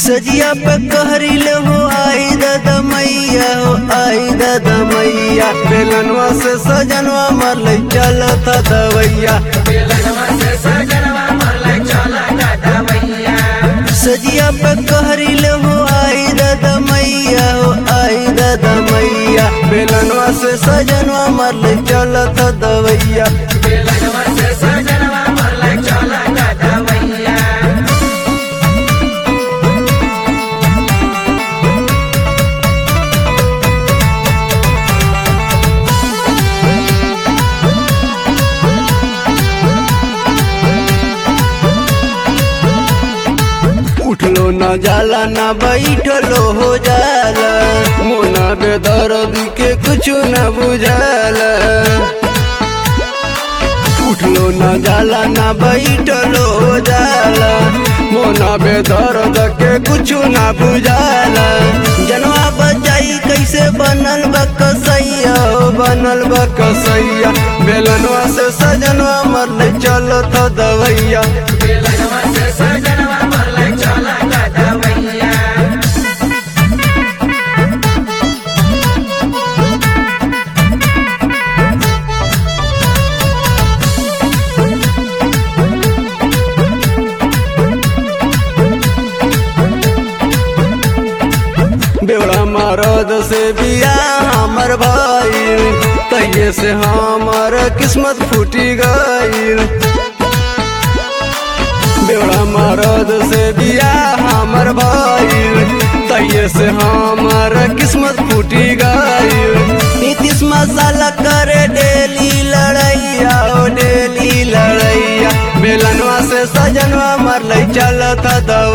सजिया पे कहरिले हो आई दादा मैया हो आई दादा मैया बेलनवा से सजनवा मर चलता दवैया सजिया पे कहरिले हो आई दादा मैया हो आई दादा मैया बेलनवा से सजनवा मर चलता दवैया उठलो न जाला न बैठलो हो जाला मोना बेदर्द के कुछ न बुझाला उठलो न जाला न बैठलो हो जाला मोना बेदर्द के कुछ न बुझाला जनवा बचाई कैसे बनल बा कसैया हो बनल बा कसैया बेलनवा से सजनवा मरले चलो तो दवैया बेवड़ा मरद से बिया हमर भाई तहिए से हमर किस्मत फूटी गई बेवड़ा मरद से बिया हमर भाई तहिए से हमर किस्मत फूटी गई नीतीश मसाला करे डेली लड़ैया ओ डेली लड़ैया बेलनवा से सजनवा मर चलता दवा